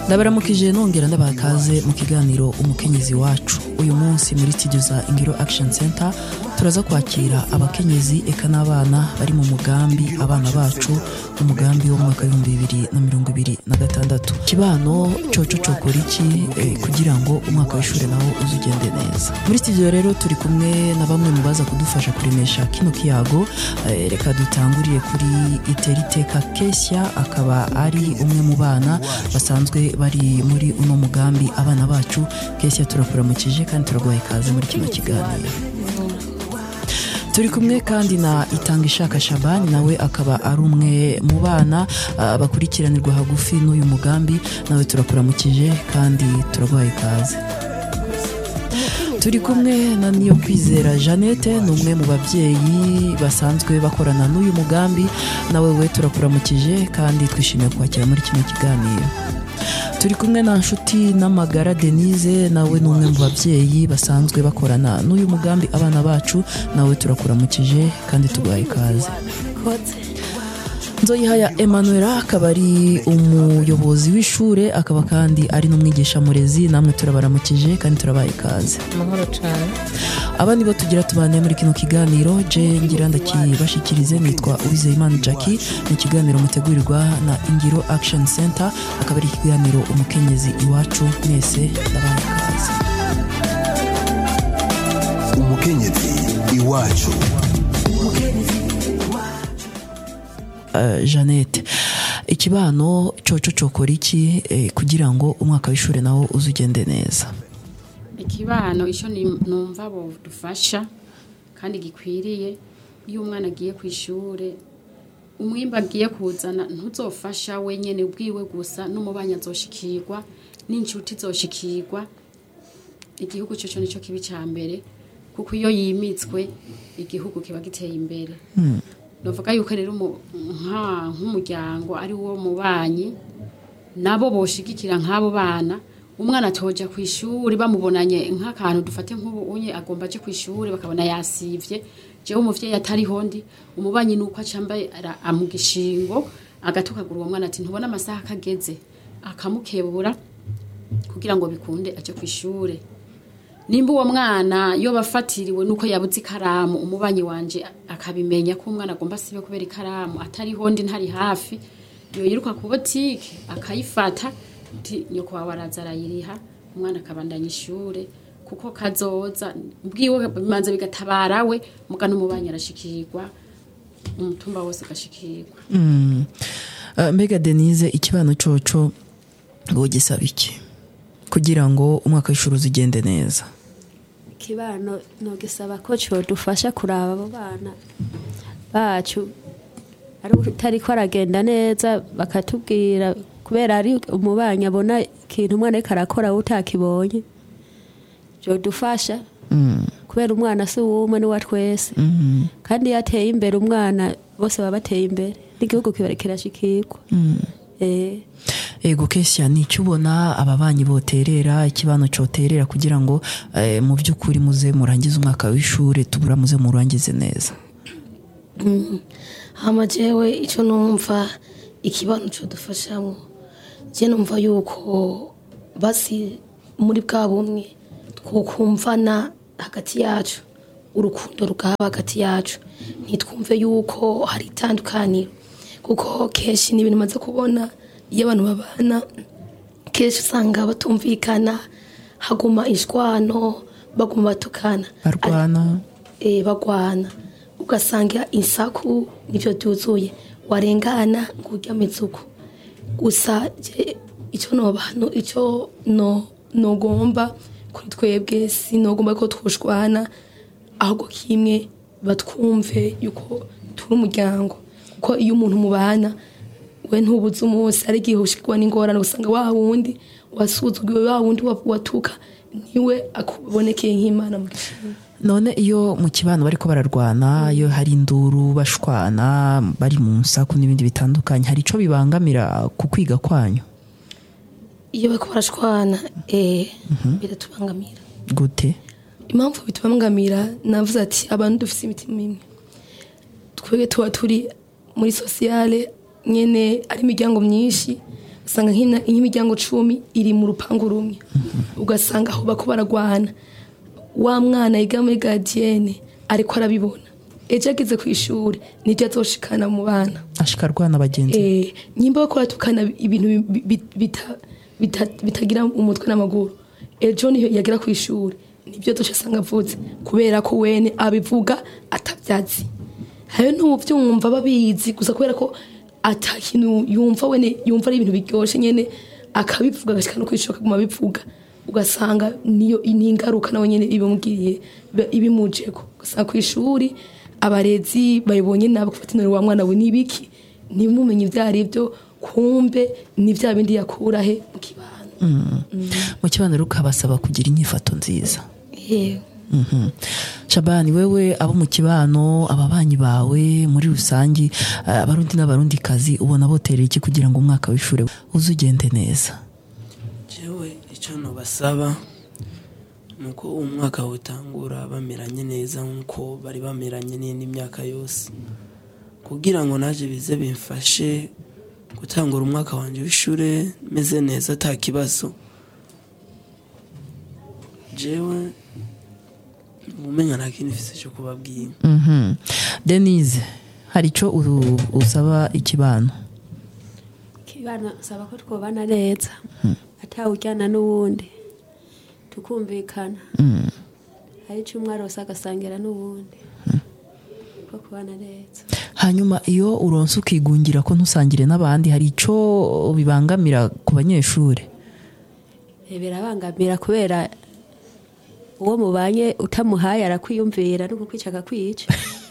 ndabaramukije nongera ndabaha ikaze mu kiganiro umukenyezi wacu uyu munsi muri studio za ingiro action center turaza kwakira abakenyezi eka n'abana bari mu mugambi abana bacu umugambi wo mu mwaka w'ibihumbi bibiri na mirongo ibiri na gatandatu kibano coco cokora iki eh, kugira ngo umwaka w'ishuri nawo uze ugende neza muri studio rero turi kumwe na bamwe mu baza kudufasha kuremesha kino kiyago eh, reka dutanguriye kuri iteriteka kesia akaba ari umwe mu bana basanzwe bari muri uno mugambi abana bacu kesia turakuramukije kandi turaguha ikaze muri kino kiganiro turi kumwe kandi na itanga ishaka shabani nawe akaba ari umwe mu bana ah, bakurikiranirwa hagufi n'uyu mugambi nawe turakuramukije kandi turaguha ikaze turi kumwe na niyo kwizera jeannette ni umwe mu babyeyi basanzwe bakorana n'uyu mugambi nawe we turakuramukije kandi twishimiye kwakira muri kino kiganiro turi kumwe na nshuti n'amagara denise nawe ni umwe mu babyeyi basanzwe bakorana n'uyu mugambi abana bacu nawe turakuramukije kandi tuguhaye ikaze nzoyihaya emanuela akaba ari umuyobozi w'ishure akaba kandi ari n'umwigisha murezi namwe turabaramukije kandi turabaye ikaze amahoro cyane aba nibo tugira tubane muri kino kiganiro je ngira ndakibashikirize nitwa uwizeyimana jackie ni ikiganiro mutegurirwa na ingiro action center akaba ari ikiganiro umukenyezi iwacu mwese ndabaye ikaze umukenyezi iwacu uh, jeannette ikibano coco cokora iki eh, kugira ngo umwaka w'ishuri nawo uze ugende neza ikibano icyo ni- numva dufasha kandi gikwiriye iyo umwana agiye ku ishuri umwimba agiye kuzana ntuzofasha wenyine ubwiwe gusa n'umubanyi azoshikirwa n'inshuti zoshikirwa igihugu cyo nicyo kibi cya mbere kuko iyo yimitswe igihugu kiba giteye imbere navuga yuko rero umu- nka- nk'umuryango ari wo mubanyi nabo boshigikira nk'abo bana umwana atoja ku ishuri bamubonanye nk'akantu dufate nk'ubu unye agomba aje ku ishuri bakabona yasivye jewe umuvyeyi atariho ndi umubanyi nuko acambaye ara- amugishingo agatukagura uwo mwana ati ntubona amasaha akageze akamukebura kugira ngo bikunde aje ku ishuri nimba uwo mwana iyo bafatiriwe nuko yabuze ikaramu umubanyi wanje akabimenya ko umwana agomba asibe kubera ikaramu atariho ndi ntari hafi yo yiruka ku botike akayifata ti nyoko wawe araza arayiriha umwana akabandanya ishure kuko kazoza bwiwe bimanza bigatabara we muga n'umubanyi arashikirwa umutumba wose agashikirwa Mm. Uh, mbega denise ikibano coco ngo gisaba iki kugira ngo umwaka w'ishuri uze ugende neza ikibano nogisaba ko codufasha kuraba abo bana bacu ari utariko aragenda neza bakatubwira kubera ari umubanyi abona ikintu umwana ariko arakora we utakibonye jodufasha Mm. kubera umwana si uwumwe ni wa twese Mhm. kandi iyo ateye imbere umwana bose baba bateye imbere n'igihugu kiba kirashikirwa eh ego kesia ni icyo ubona ababanyi boterera ikibano coterera kugira ngo eh, mu by'ukuri muze murangize umwaka w'ishuri tubura muze murangize neza hama jewe icyo numva ikibano cyo dufashamo je numva yuko basi muri bwa bumwe twokumvana hagati yacu urukundo rugaba hagati yacu ntitwumve yuko hari itandukaniro kuko kenshi ni ibintu maze kubona iyo abantu babana kenshi usanga batumvikana haguma ishwano baguma batukana barwana eh, bagwana ugasanga insaku nivyo byuzuye warengana ngurya mizuku gusa je icyo nobano icyo no nogomba kuri twebwe sinogomba ko twoshwana ahubwo kimwe batwumve yuko turi umuryango kuko iyo umuntu mubana we ntubuze umunsi ari igihe ushikwa n'ingorane usanga wa wundi wasuzugiwe wa wundi wa- watuka niwe akubonekeye nk'imana mu gishanga none iyo mu kibano bariko bararwana iyo hari induru bashwana bari mu nsaku n'ibindi bitandukanye hari ico bibangamira ku kwiga kwanyu iyo bariko barashwana eh biratubangamira gute impamvu bitubangamira navuze ati abantu dufite imitima imwe twebwe tuba turi muri sosiyale nyene ari imiryango myinshi usanga nk'ina- nk'imiryango cumi iri mu rupangu rumwe ugasanga aho bako baragwana wa mwana yiga muri gadiyene ariko arabibona ejo ageze ku ishuri nibyo azoshikana mu bana ashika arwana bagenzi be. Eh, nyimba bakora tukana ibintu bi- bi- bita- bita- bitagira umutwe n'amaguru ejo niyo yagera ku ishuri nibyo dusha asanga avutse kubera ko wene abivuga atabyazi hari n'ubyumva babizi gusa kubera ko ata kintu yumva wene yumva ari ibintu biryoshye nyene akabivuga agashika no kwishoka kuguma abivuga ugasanga niyo ni ingaruka nawe nyene ibimugiriye iba- ibimujeko ugasanga ku ishuri abarezi bayibonye nabo gufata inori wa mwana we nibiki ntimumenye ibyo ari byo kumbe ni bya bindi yakura he mu kibano mu kibaniro ukabasaba kugira inyifato nziza yewe Mhm. shabani wewe abo mu kibano ababanyi bawe muri rusange eh, abarundi n'abarundi kazi ubona boterera iki kugira ngo umwaka w'ishuri uze ugende neza jewe icyo nabasaba ni uko umwaka utangura bameranye neza nk'uko bari bameranye n'indi myaka yose kugira ngo naje bize bimfashe gutangura umwaka wanjye w'ishuri meze neza ata kibazo jewe umenya nta kintu mfise cyo kubabwira Mhm. denise hari icyo u- usaba ikibano kibana saba ko twobana neza atawujyana n'uwundi tukumvikana hari icyo umwe arose agasangira n'uwundi ko kubana neza hanyuma iyo uronse ukigungira ko ntusangire n'abandi hari icyo bibangamira ku banyeshuri Eh, birabangamira kubera uwo mubanye utamuhaye arakwiyumvira no kukwica akakwica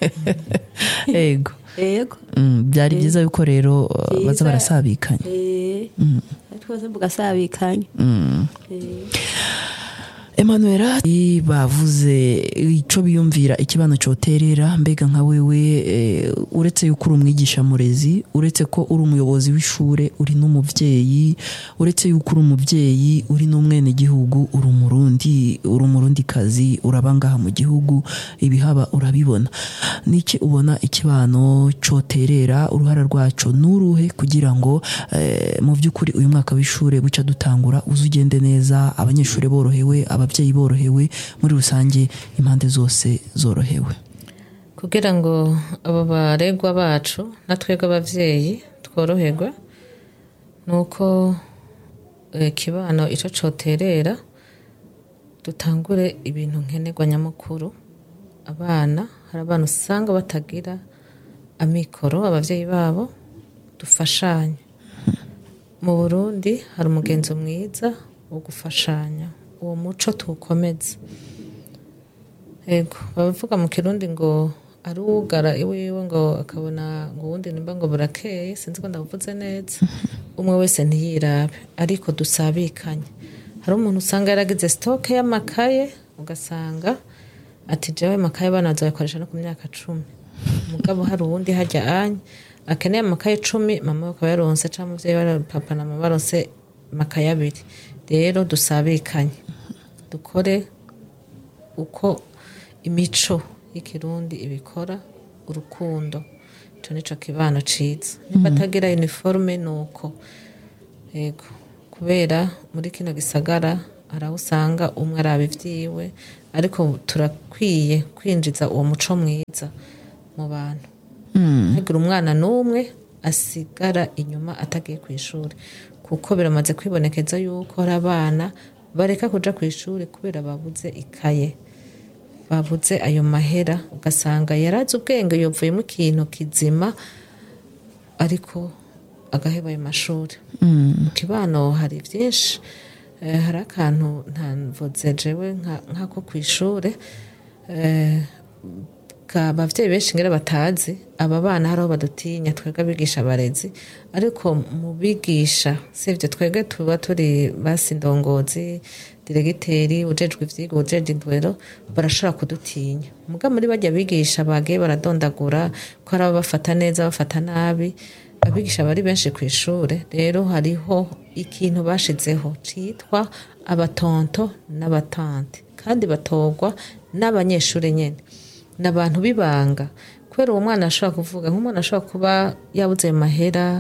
ego yego Mm, byari byiza yuko rero uh, baza Byiza. barasabikanya Eh, twese mugasabikanya Mm. Eh, Emanuela bavuze icyo biyumvira ikibano cyoterera mbega nka wewe eh, uretse yuko uri umwigisha murezi uretse ko uri umuyobozi w'ishure uri n'umubyeyi uretse yuko uri umubyeyi uri n'umwenegihugu uri umurundi uri umurundi kazi uraba ngaha mu gihugu ibihaba urabibona niki ubona ikibano cyoterera uruhara rwaco nuruhe kugira ngo eh, mu by'ukuri uyu mwaka w'ishure buca dutangura uze ugende neza abanyeshuri borohewe ababyeyi borohewe muri rusange impande zose zorohewe kugira ngo abo baregwa bacu na twebwe ababyeyi tworoherwe ni uko eh, kibano icyo cyoterera dutangure ibintu nkenerwa nyamukuru abana hari abana usanga batagira amikoro ababyeyi babo dufashanye mu burundi hari umugenzo mwiza wo gufashanya uwo muco tuwukomeze Ego, bavuga mu kirundi ngo ari uwugara iwiwe ngo akabona ngo uwundi nimba ngo burakeye sinzi ko ndavuze neza umwe wese ntiyirabe ariko dusabikanye hari umuntu usanga yaragize sitoke y'amakaye ugasanga ati jewe amakaye abana bazayakoresha no ku myaka cumi mugabo hari uwundi hajya anye akeneye amakaye icumi mama we akaba yaronse cyangwa umubyeyi we papa na mama baronse amakaye abiri rero dusabikanye dukore uko imico y'ikirundi ibikora urukundo icyo nicyo kibano ciza niba atagira uniforme ni uko yego kubera muri kino gisagara hari aho usanga umwe araba ibyiwe ariko turakwiye kwinjiza uwo muco mwiza mu bantu ntagire umwana n'umwe asigara inyuma atagiye ku ishuri kuko biramaze kwibonekeza yuko hari abana bareka kuja ku ishuri kubera babuze ikaye babuze ayo mahera ugasanga yarazi ubwenge yovuyemo ikintu kizima ariko agaheba ayo mashuri mu kibano hari byinshi Eh, hari akantu ntavuze jewe nka- nk'ako ku ishuri Eh, ka abavyeyi benshi ngira batazi aba bana hari aho badutinya twebwe abigisha abarezi ariko mu bigisha sivyo twebwe tuba turi basi ndongozi diregiteri ujejwe ivyigwa ujeje indwero barashobora kudutinya muga muri barya bigisha bagiye baradondagura ko hari abo bafata neza bafata nabi abigisha bari benshi ku ishure rero hariho ikintu bashizeho citwa abatonto n'abatante kandi batorwa n'abanyeshuri nyene ni abantu b'ibanga kubera uwo mwana ashobora kuvuga nk'umwana ashobora kuba yabuze ayo mahera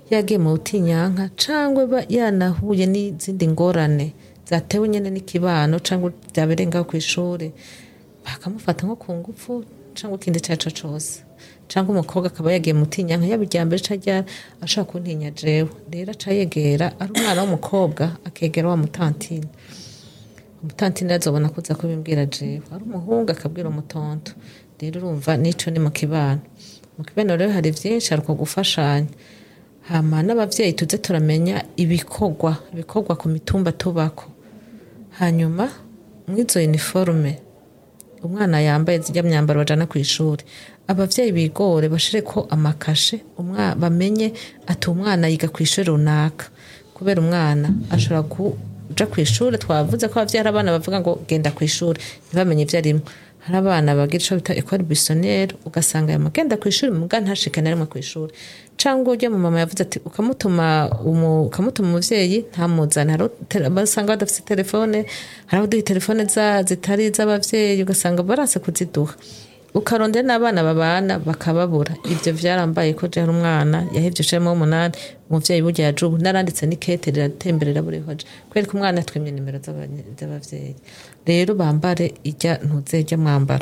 yagiye mu butinyanka cyangwa aba yanahuye n'izindi ngorane zatewe nyine n'ikibano cyangwa byabereye ngaho ku ishuri bakamufata nko ku ngufu cyangwa ikindi icyo ari cyo cyose cyangwa umukobwa akaba yagiye mu butinyanka yaba irya mbere cyangwa ashaka kuntinya jewe rero aca yegera ari umwana w'umukobwa akegera wa mutantine umutantine azobona kuza kubimbwira jewe ari umuhungu akabwira umutonto rero urumva n'ico ni mu kibano mu kibano rero hari vyinshi hari uko gufashanya hama n'abavyeyi tuze turamenya ibikorwa ibikorwa ku mitumba tubako hanyuma mw'izo uniforme umwana yambaye zijya myambaro bajana ku ishuri abavyeyi bigore bashire ko amakashe umwa bamenye ati umwana yiga ku ishuri runaka kubera umwana ashobora kuja ku ishuri twavuze ko abavyeyi hari abana bavuga ngo genda ku ishuri ntibamenye ivyo arimo hari abana bagira ico bita ecole buissonniere ugasanga yamugenda ku ishuri muga ntashike na rimwe ku ishuri cyangwa ujya mu mama yavuze ati ukamutuma umu- ukamutuma umuvyeyi ntamuzane hari ute- basanga badafite telefone hari abaduha telefone za zitari iz'abavyeyi ugasanga baranse kuziduha ukarondera n'abana babana bakababura ibyo byarambaye ko je hari umwana yahevye cemo umunani umuvyeyi burya yajubu naranditse n'ikete riratemberera buri hoje kubera ko umwana twimye nimero z'abanye- z'abavyeyi rero bambare ijya ntuze ijya mwambaro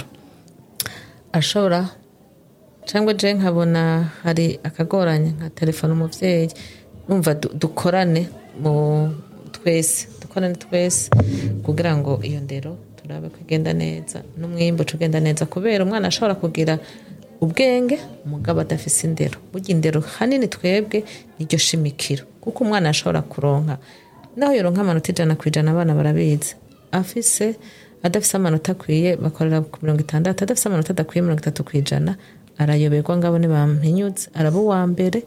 ashobora cyangwa je nkabona hari akagoranye nka telefone umuvyeyi numva du- dukorane mu twese dukorane twese kugira ngo iyo ndero turabe ko igenda neza n'umwimbu uca ugenda neza kubera umwana ashobora kugira ubwenge umugabo adafise indero burya indero hanini twebwe niryo shimikiro kuko umwana ashobora kuronka naho yoronka amanota ijana ku ijana abana barabizi afise adafise amanota akwiye bakorera ku mirongo itandatu adafise amanota adakwiye mirongo itatu ku ijana arayoberwa ngabo ntibampinyutse araba uwa mbere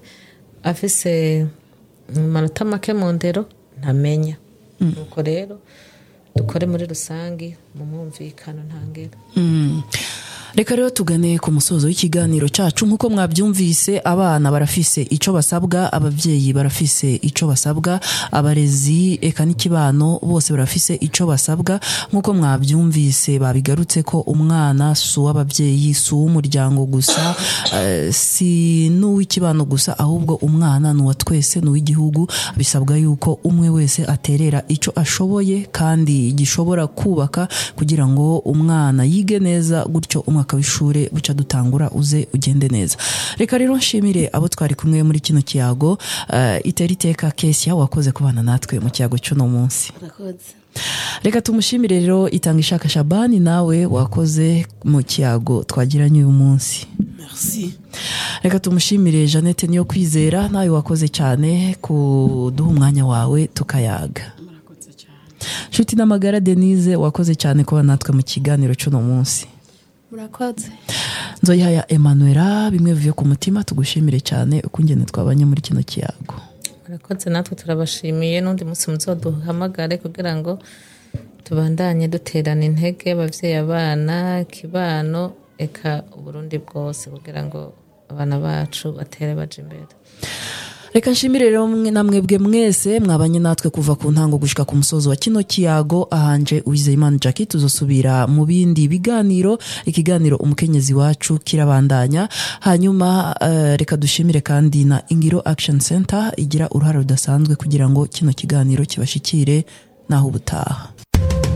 afise amanota make mu ndero ntamenya nuko rero dukore muri rusange mu mwumvikano ntangere Mm. reka rero tugane ku musozo w'ikiganiro cyacu nk'uko mwabyumvise abana barafise icyo basabwa ababyeyi barafise icyo basabwa abarezi eka n'ikibano bose barafise icyo basabwa nk'uko mwabyumvise babigarutse ko umwana si uw'ababyeyi si uw'umuryango gusa eh, si n'uw'ikibano gusa ahubwo umwana ni uwa twese ni uw'igihugu bisabwa yuko umwe wese aterera icyo ashoboye kandi gishobora kubaka kugira ngo umwana yige neza gutyo umwaka w'ishuri buca dutangura uze ugende neza reka rero nshimire abo twari kumwe muri kino kiyago uh, itera iteka kesia wakoze kubana natwe mu kiyago cy'uno munsi urakoze reka tumushimire rero itanga ishaka shabani nawe wakoze mu kiyago twagiranye uyu munsi merci reka tumushimire jeannette niyo kwizera nawe wakoze cyane kuduha umwanya wawe tukayaga murakoze cyane nshuti n'amagara denise wakoze cyane kuba natwe mu kiganiro cy'uno munsi murakoze nzoyihaya emanuela bimwe bivuye ku mutima tugushimire cyane uko ingene twabanye muri kino kiyago murakoze natwe turabashimiye n'undi munsi muzoduhamagare kugira ngo tubandanye duterana intege abavyeyi abana kibano eka uburundi bwose kugira ngo abana bacu batere baje imbere reka nshimire rero mwe na mwebwe mwese mwabanye natwe kuva ku ntango gushika ku musozo wa kino kiyago ahanje uwizeyimana jackie tuzosubira mu bindi biganiro ikiganiro umukenyezi wacu kirabandanya hanyuma eh, reka dushimire kandi na ingiro action center igira uruhare rudasanzwe kugira ngo kino kiganiro kibashikire naho ubutaha